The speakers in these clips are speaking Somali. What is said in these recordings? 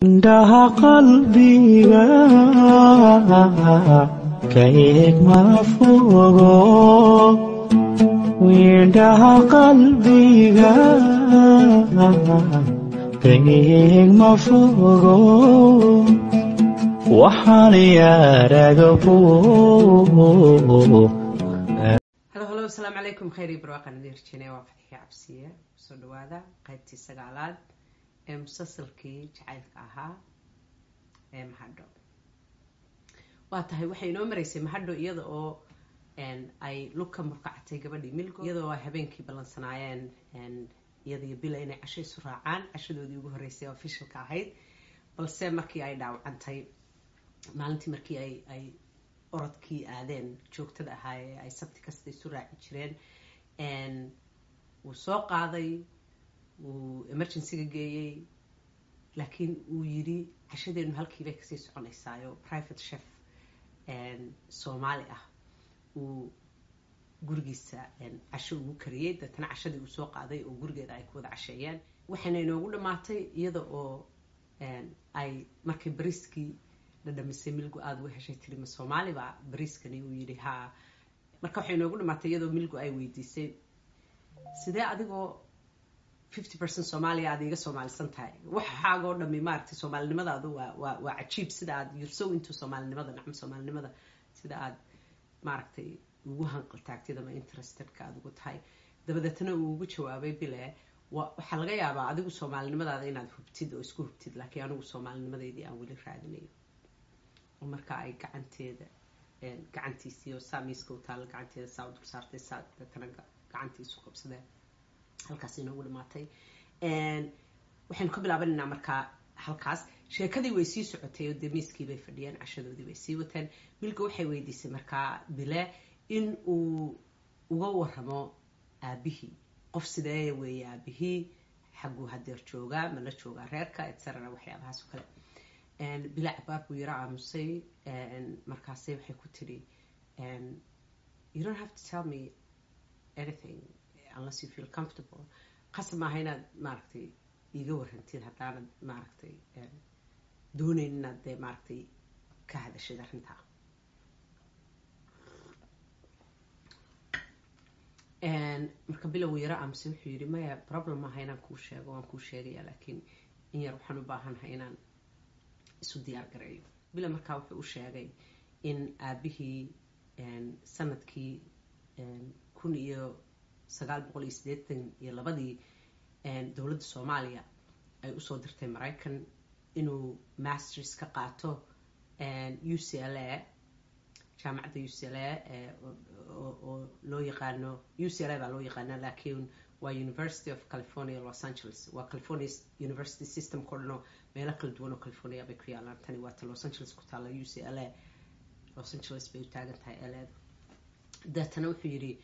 indhaha qalbiga ka eeg ma fogo indhaha qalbiga ka eeg ma fogo waxaan yaaragabo halo halo asalaamu calaykum khayr iyo barwaaqan idin rajeenaya waa fatxiya cabsiye soo dhawaada qaybtii sagaalaad ee musalsalkii jacaylka ahaa ee mahadho waa tahay waxay inoo maraysay mahadho iyada oo ay lugka murkacatay gabadhii milgo iyadoo ay habeenkii ballansanaayeen iyadiyo bila inay casho isu raacaan cashadoodii ugu horreysay oo ofishalka ahayd balse markii ay dhaawacantay maalintii markii ay ay orodkii aadeen joogtada ahaa ee ay sabti kasta isu raaci jireen wuu soo qaaday wuu emergencyga geeyey laakiin wuu yidhi cashadeenu halkiibay kasii soconaysaayo private chef soomaali ah uu gurigiisa casho ugu kariyey deetana cashadii uu soo qaaday oo gurigeeda ay ku wada casheeyeen waxayna inoogu dhammaatay iyada oo ay markay bariiskii dhadhamisay milgu aada uga heshay tiri ma soomaaliba bariiskani uu yidhi haa marka waxay inoogu dhamaatay iyadoo milgu ay weydiisay sidee adigoo fifty percent soomaaliya aad iiga soomaalisan tahay waxaagoo dhami maaragtay soomaalinimadaadu waa waa waa cajiib sida aad you're so into soomaalinimada nacam soomaalinimada sida aad maaragtay ugu hanqaltaagtid ama interestedka aad ugu tahay dabadeetna uu ugu jawaabay bile waxaa laga yaabaa adigu soomaalinimadaada inaad hubtid oo isku hubtid laakiin anigu soomaalinimadeydii aan weli raadinayo oo marka ay gacanteeda gacantiisii oo saa miiska u taalla gacanteeda saa u dul saartay saa deetana gacantiisu qabsadeen halkaas inoogu dhamaatay waxaynu ka bilaabanaynaa markaa halkaas sheekadii way sii socotay oo dee miiskii bay fadhiyeen cashadoodii bay sii wateen milka waxay weydiisay markaa bile in uu uga waramo aabihii qof sidee weeye aabihii xagguu hadeer joogaa ma la joogaa reerka etcetera waxyaabahaas oo kale bila cabaar buu yaro aamusay markaasay waxay ku tidhi you don't have to tell me anything unless you feel comfortable qasab maaha inaad maaragtay iiga warrantid haddaanad maaragtay doonayn inaad dee maaragtay ka hadashid arrintaa marka bilow yaro amse wuxuu yidhi maya problem maaha inaan kuu sheego waan kuu sheegaya laakiin in yar waxaan u baahannahay inaan isu diyaar gareeyo bila markaa wuxuu u sheegay in aabihii sanadkii kun iyo sagaal boqol iyo siddeetan iyo labadii dowladda soomaaliya ay usoo dirtay maraykan inuu masters ka qaato u c l a jaamacadda u c l a oo loo yaqaano u c l a baa loo yaqaana laakiin waa university of california los angeles waa california university systemka o dhan oo meelo kala duwan oo california bay ku yaalaan tani waata los angeles ku taalla u c l a los angeles bay u taagan tahay l deetana wuxuu yidhi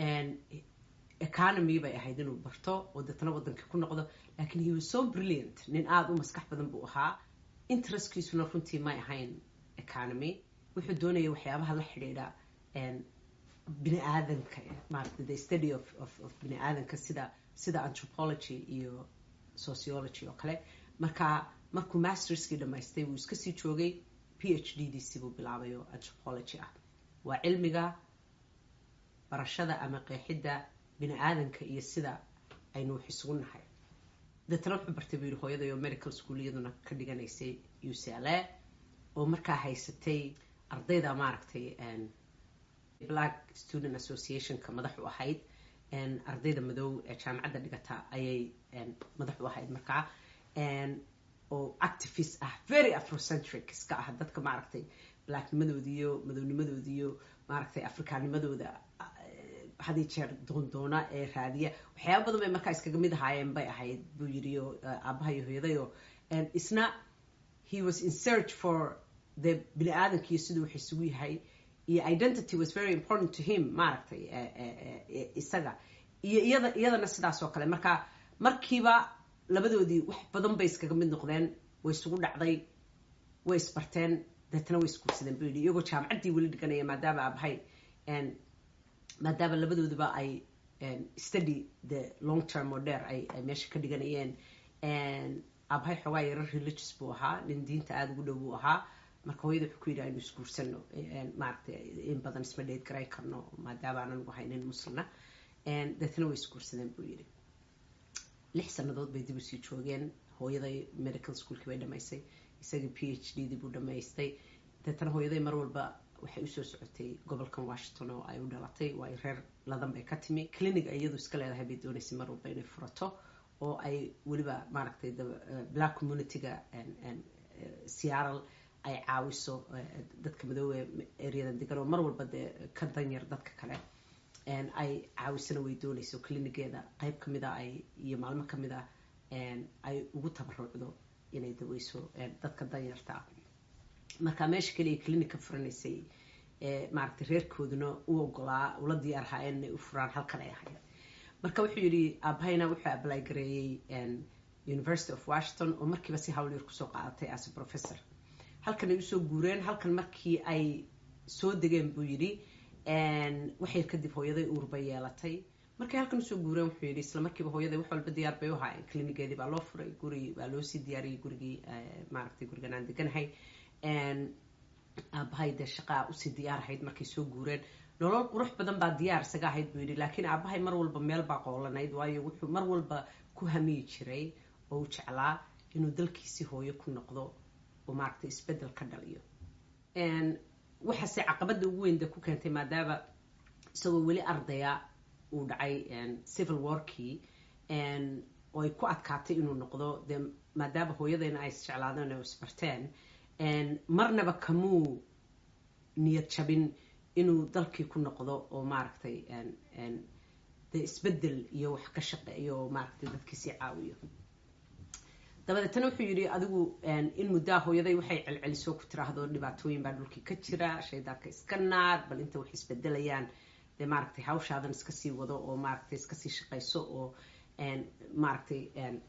economy bay ahayd inuu barto oo deetana waddankii ku noqdo laakiin he was so brilliant nin aada u maskax badan buu ahaa interestkiisuna runtii may ahayn economy wuxuu doonayay waxyaabaha la xidhiidha bini aadanka maarata the study of of of bini aadanka sida sida anthropology iyo sociology oo kale marka markuu masterskii dhamaystay wuu iska sii joogay p h d diisi buu bilaabay oo anthropology ah waa cilmiga barashada ama qeexidda bini aadanka iyo sida aynu wax isugu nahay deetana wuxuu bartay buu yihi hooyaday oo medical school iyaduna ka dhiganaysay u c l a oo markaa haysatay ardayda maaragtay black student associationka madax u ahayd ardayda madow ee jaamacadda dhigata ayay madax u ahayd markaa oo activist ah very afrocentric iska ah dadka maaragtay blacknimadoodiiyo madownimadoodiiyo maaragtay afrikaanimadooda hadii jeer doondoona ee raadiya waxyaaba badan bay markaa iskaga mid ahaayeen bay ahayd buu yidhi oo aabaha iyo hooyadayo isna he was in search for the bini aadamkiiyo siduu wax isugu yahay iyo identity was very important to him maaragtay isaga iyo iyada iyadana sidaas oo kale marka markiiba labadoodii wax badan bay iskaga mid noqdeen way isugu dhacday way isbarteen deetana way isguursadeen buu yidhi iyagoo jaamacaddii weli dhiganaya maadaama aabahay maadaama labadooduba ay study the long term oo dheer ay meesha ka dhiganayeen aabahay xoogaa yaro religious buu ahaa nin diinta aada ugu dhow buu ahaa marka hooyada wuxuu ku yidhi aynu isguursano maaragtay in badan isma dheed garay karno maadaama aan anigu ahay nin muslina deetna way isguursadeen buu yidhi lix sannadood bay dib usii joogeen hooyaday medical schoolkii bay dhamaysay isagii p h d dii buu dhamaystay deetana hooyaday mar walba waxay usoo socotay gobolkan washington oo ay u dhalatay waayo reer ladan bay ka timi clinic iyadu iska leedahay bay doonaysay mar walba inay furato oo ay weliba maaragtay black communityga seattle ay caawiso dadka madoobe areadan degan oo mar walba dee ka danyar dadka kale ay caawisana way doonayso clinigeeda qeyb kamid a ay iyo maalmo kamid a ay ugu tabarucdo inay daweyso dadka danyarta ah marka meesha keliya clinic ka furanaysay maaragtay reerkooduna u ogolaa ula diyaarhaayeen inay u furaan halkan ay ahayd marka wuxuu yidhi aabahayna wuxuu ablay gareeyey university of washington oo markiiba si hawl yar kusoo qaadatay as a professor halkan ay usoo guureen halkan markii ay soo degeen buu yidhi waxyar kadib hooyaday uurba yeelatay markay halkan usoo guureen wuxuu yidhi isla markiiba hooyaday wax walba diyaar bay u haayeen clinigeedii baa loo furay guri baa loo sii diyaariyey gurigii maaragtay gurigan aan deganahay aabahay dee shaqaa usii diyaar ahayd markay soo guureen nolol qurux badan baa diyaar isaga ahayd buu yidhi laakiin aabahay mar walba meel baa qoolanayd waayo wuxuu mar walba ku hamiyi jiray oo u jeclaa inuu dalkiisii hooyo ku noqdo oo maaragtay isbedel ka dhaliyo waxaase caqabada ugu weyn de ku keentay maadaama isagoo weli ardaya uu dhacay civil warkii oo ay ku adkaatay inuu noqdo dee maadaama hooyadayna ay isjeclaadeen oo isbarteen marnaba kamuu niyad jabin inuu dalkii ku noqdo oo maaragtay dee isbedel iyo wax ka shaqeeyo oo maaragtay dadkiisii caawiyo dabadeetana wuxuu yidhi adigu in muddaa hooyaday waxay celceliso ku tiraahdo dhibaatooyin baa dhulkii ka jira shaydaanka iska naar bal inta wax isbedelayaan dee maaragtay hawshaadan iska sii wado oo maaragtay iska sii shaqayso oo maaragtay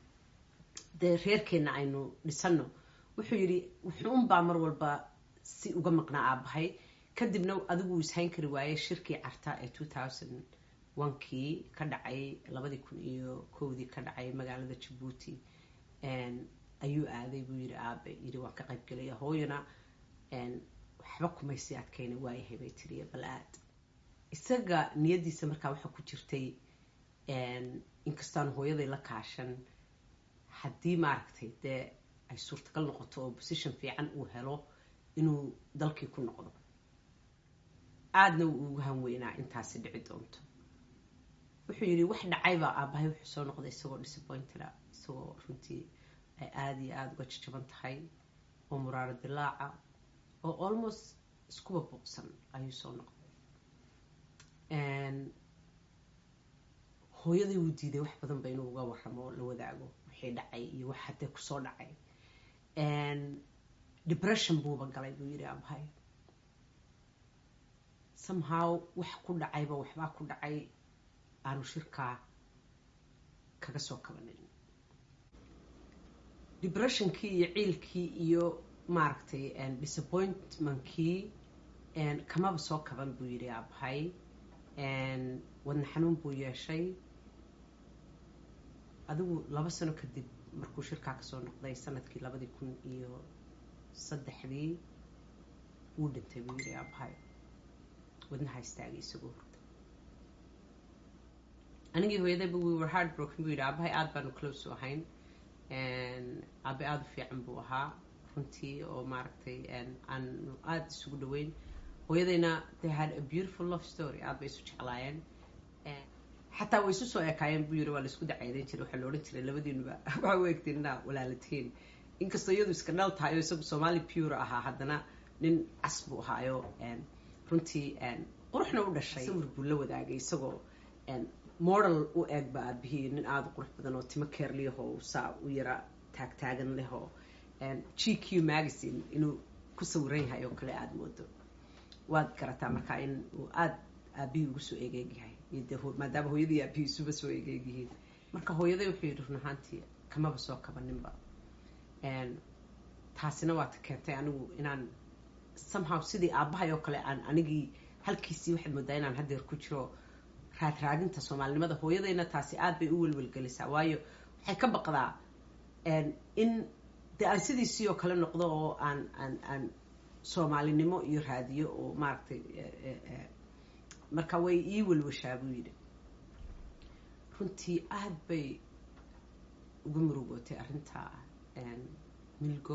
dee reerkeenna aynu dhisano wuxuu yidhi wuxuunbaa mar walba si uga maqnaa aabahay kadibna adigu uu ishayn kari waayey shirkii carta ee two thousand onkii ka dhacay labadii kun iyo kowdii ka dhacay magaalada jabuuti ayuu aaday buu yidhi aabe yidhi waan ka qayb gelaya hooyana waxba kumaysii adkayna waayahay bay tiriya bal aad isaga niyadiisa markaa waxaa ku jirtay inkastaanu hooyaday la kaashan haddii maaragtay dee ay suurtagal noqoto oo position fiican uu helo inuu dalkii ku noqdo aadna wuu ugu hanweynaa intaasi dhici doonto wuxuu yidhi wax dhacayba aabahay wuxuu soo noqday isagoo disappointeda isagoo runtii ay aada iyo aada uga jajaban tahay oo muraaro dilaaca oo almost iskuba buuqsan ayuu soo noqday hooyaday wuu diiday wax badan ba inuu uga waramo la wadaago wixii dhacay iyo wax haddee kusoo dhacay depression buuba galay buu yidhi aabahay somehow wax ku dhacayba waxbaa ku dhacay aanu shirkaa kaga soo kabanin depressionkii iyo ciilkii iyo maaragtay disappointmentkii kamaba soo kaban buu yidhi aabahay wadna xanuun buu yeeshay adigu laba sano kadib markuu shirkaa kasoo noqday sanadkii labadii kun iyo saddexdii wuu dhintay buu yidhi aabahay wadnaha istaagay isagoo hurda anigii hooyadayba we were hard broken buu yidhi aabahay aada baanu close u ahayn aabe aada u fiican buu ahaa runtii oo maaragtay aanu aada isugu dhaweyn hooyadayna they had a beautiful love story aada bay isu jeclaayeen xataa way isu soo ekaayeen buu yiri waa laisku dacaydan jiray waxaa la odhan jiray labadiinuba waxaa u egtiin inaa walaalatiin inkastoo iyadu iska dhal tahay oo isagu soomaali pure ahaa haddana nin cas buu ahaayo runtii quruxna u dhashay sawir buu la wadaagay isagoo model u eegba aabihii nin aada u qurux badan oo timo keerliyahoo saa u yara taagtaagan lehoo g q magazine inuu ku sawiran yahay oo kale aada moodo waad garataa markaa in uu aada aabihii ugu soo egeegyahay de maadaama hooyadii aabihii isuba soo egeegyihiin marka hooyaday wuxuu yidhi run ahaantii kamaba soo kabaninba taasina waata keentay anigu inaan somehow sidii aabbahay oo kale aan anigii halkiisii waxaad moodaa inaan haddeer ku jiro raadraadinta soomaalinimada hooyadayna taasi aada bay u welwelgelisaa waayo waxay ka baqdaa in de aan sidiisii oo kale noqdo oo aan aan aan soomaalinimo iyo raadiyo oo maaragtay marka way ii walwashaa buu yidhi runtii aada bay ugu murugootay arrintaa milgo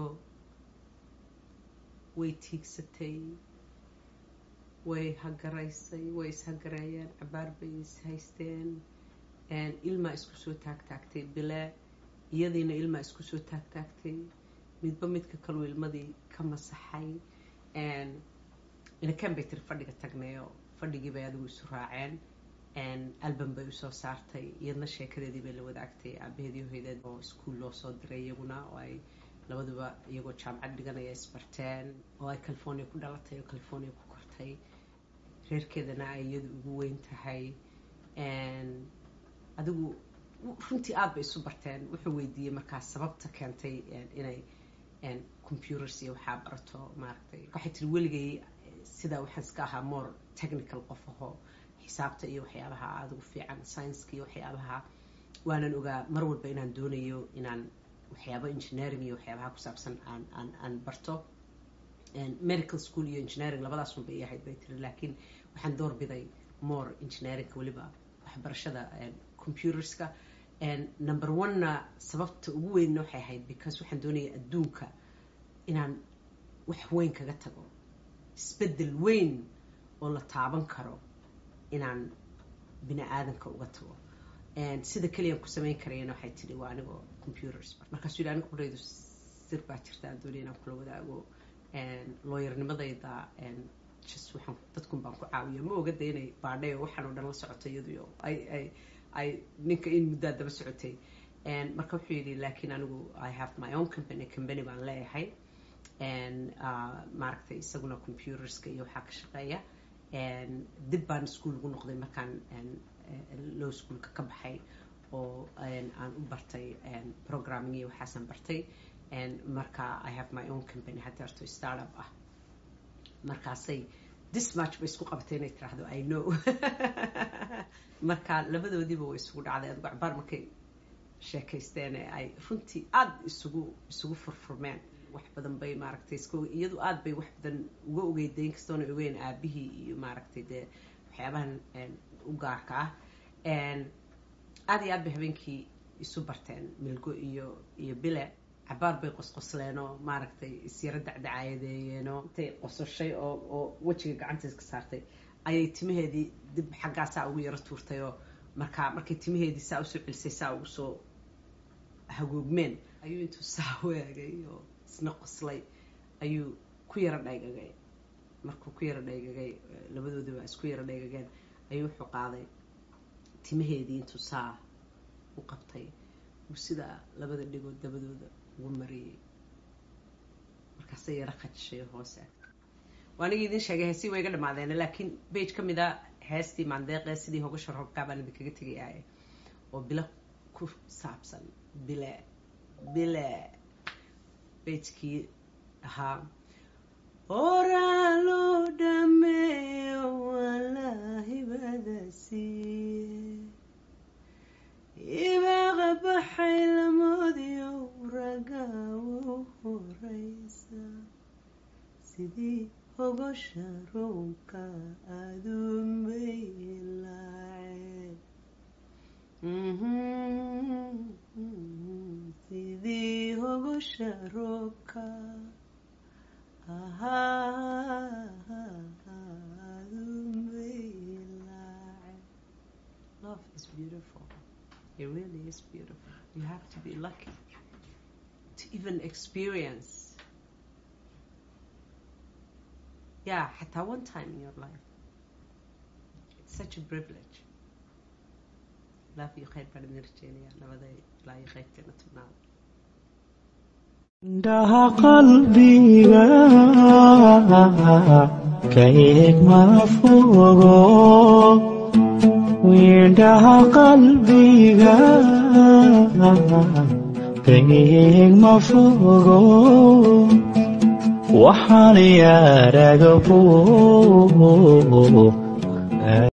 way tiigsatay way hagaraysay way ishagareeyeen cabaar bay ishaysteen ilmaa isku soo taagtaagtay bile iyadiina ilmaa isku soo taagtaagtay midba midka kaluu ilmadii ka masaxay inakan bay tiri fadhiga tagnayo fadhigii bay adigu isu raaceen album bay usoo saartay iyadna sheekadeedii bay la wadaagtay aabaheedii hoydeed oo iskuol loo soo diray iyaguna oo ay labaduba iyagoo jaamacad dhiganaya isbarteen oo ay california ku dhalatay oo california ku kortay reerkeedana ay iyadu ugu weyn tahay adigu runtii aada bay isu barteen wuxuu weydiiyey markaas sababta keentay inay computers iyo waxaa barato maaragtay waxay tiri weligay sida waxaan iska ahaa more technical qof ahoo xisaabta iyo waxyaabaha aada ugu fiican scienska iyo waxyaabaha waanan ogaa mar walba inaan doonayo inaan waxyaaba engineering iyo waxyaabaha ku saabsan aan aan aan barto medical school iyo engineering labadaas unba i ahayd bay tiri laakiin waxaan doorbiday more engineeringka weliba waxbarashada computerska number one-na sababta ugu weynna waxay ahayd because waxaan doonaya adduunka inaan wax weyn kaga tago isbeddel weyn oo la taaban karo inaan bini aadanka uga tago sida keliyaan ku samayn karayana waxay tidhi waa anigoo computers markaasuu yidhi aniga qudhaydu sir baa jirta aan doonaya inaan kula wadaago looyarnimadayda just waxaan dadkun baan ku caawiya ma ogada inay baadhay oo waxaan oo dhan la socoto iyadu ay ay ay ninka in muddaa daba socotay marka wuxuu yidhi laakiin anigu i have my own company company baan leeyahay maaragtay isaguna computerska iyo waxaa ka shaqeeya dib baan iskuol ugu noqday markaan low schoolka ka baxay oo aan u bartay programming iyo waxaasaan bartay marka i have my own company hadeerto startup ah markaasay dismatch bay isku qabatay inay tiraahdo i know marka labadoodiiba way isugu dhacday adigu cabaar markay sheekaysteen ee ay runtii aada isugu isugu furfurmeen wax badan bay maaragtay iska iyadu aada bay wax badan uga ogeyday inkastoona ogeyn aabihii iyo maaragtay dee waxyaabahan u gaarka ah aada iyo aad bay habeenkii isu barteen milgo iyo iyo bile cabaar bay qosqosleen oo maaragtay isyaro dacdacaayadeeyeenoo intay qososhay oo oo wejiga gacantiis ka saartay ayay timaheedii dib xaggaasaa ugu yaro tuurtay oo markaa markay timaheedii saa usoo celisay saa ugu soo hagoogmeen ayuu intuu saa waagay oo isna qoslay ayuu ku yaro dhaygagay markuu ku yaro dhaygagay labadoodiba isku yaro dhaygageen ayuu wuxuu qaaday timaheedii intuu saa u qabtay uu sidaa labada dhigood dabadooda ugu mariyey markaasay yaro khajishay hoose waa anigii idin sheegay heesii way iga dhamaadeene laakiin bage ka mid a heestii maandeeqee sidii hogasha roobkaa baan idinkaga tegayaaye oo bilo ku saabsan bile bile bagekii ahaa oraa loo dhameeyo walaahibada siiye ibaaqa baxay lamoodiyo ragaawo horeysa sidii hogosha roobka aduunbay laaceen sidii hogosha roobka aduunbay laaceen love is beautiful It really is beautiful. You have to be lucky to even experience. Yeah, حتى one time in your life. It's such a privilege. لا في خير بعد نرجعني لبدا لا يخير كنا تبناو indhaha qalbiga ka eeg ma fogo indhaha qalbiga ka eeg ma fogo waxaan yaaraga fog